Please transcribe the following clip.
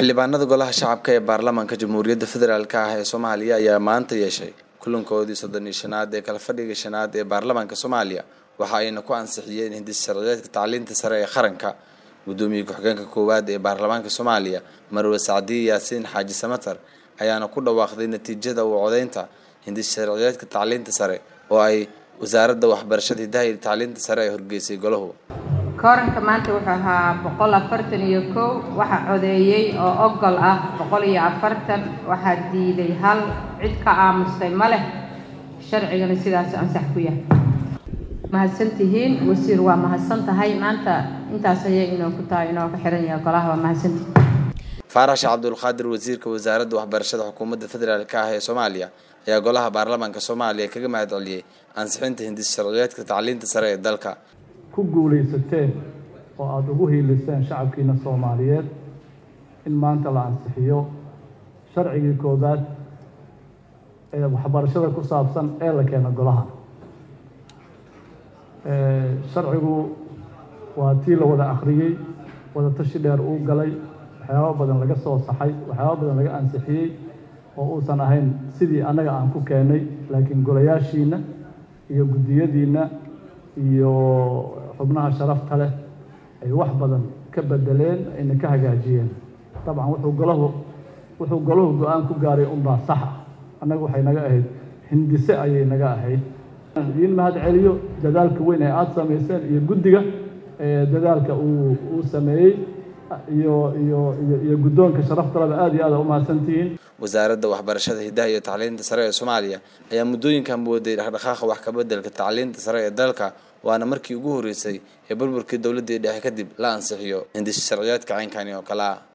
xildhibaanada golaha shacabka ee baarlamaanka jamhuuriyadda federaalk ah ee soomaaliya ayaa maanta yeeshay kulankoodii soddon iyo shanaad ee kala fadhiga shanaad ee baarlamaanka soomaaliya waxa ayna ku ansixiyeen hindis sharciyeedka tacliinta sare ee qaranka gudoomiye ku-xigeenka koowaad ee baarlamaanka soomaaliya marwe sacdiye yaasiin xaaji samatar ayaana ku dhawaaqday natiijada u codeynta hindis sharciyeedka tacliinta sare oo ay wasaaradda waxbarashada hidaha iyo tacliinta sare ay horgeysay golahu kooranka maanta wuxuu ahaa boqol afartan iyo kow waxaa codeeyey oo ogol ah boqol iyo afartan waxaa diiday hal cid ka aamustay ma leh sharcigana sidaas ansax ku yahay mahadsantihiin wasiir waa mahadsan tahay maanta intaas ayay inoo ku tahay inoo ka xiran yahay golaha waa mahadsantihiin faarax sheekh cabdulqaadir wasiirka wasaaradda waxbarashada xukuumadda federaalk ah ee soomaaliya ayaa golaha baarlamaanka soomaaliya kaga mahad celiyey ansixinta hindis sharciyeedka tacliinta sare ee dalka ku guulaysateen oo aada ugu hiiliseen shacabkiina soomaaliyeed in maanta la ansixiyo sharcigii koowaad ee waxbarashada ku saabsan ee la keeno golaha sharcigu waa tii la wada akhriyey wada tashi dheer uu galay waxyaabo badan laga soo saxay waxyaabo badan laga ansixiyey oo uusan ahayn sidii annaga aan ku keenay laakiin golayaashiina iyo guddiyadiinna iyo xubnaha sharafta leh ay wax badan ka bedeleen ayna ka hagaajiyeen dabcan wuxuu golahu wuxuu golahu go-aan ku gaaray unbaa sax ah annaga waxay naga ahayd hindise ayay naga ahayd idiin mahad celiyo dadaalka weyn ee aada samayseen iyo guddiga dadaalka uu uu sameeyey iyo iyo iyo iyo guddoonka sharaftaleba aada iyo aada umahadsantihiin wasaaradda waxbarashada hidaha iyo tacliinta sare ee soomaaliya ayaa muddooyinkan mooday dhaqdhaqaaqa wax kabedelka tacliinta sare ee dalka waana markii ugu horreysay ee burburkii dowladdii dhexe kadib la ansixiyo hindis sharciyeedka caynkani oo kale ah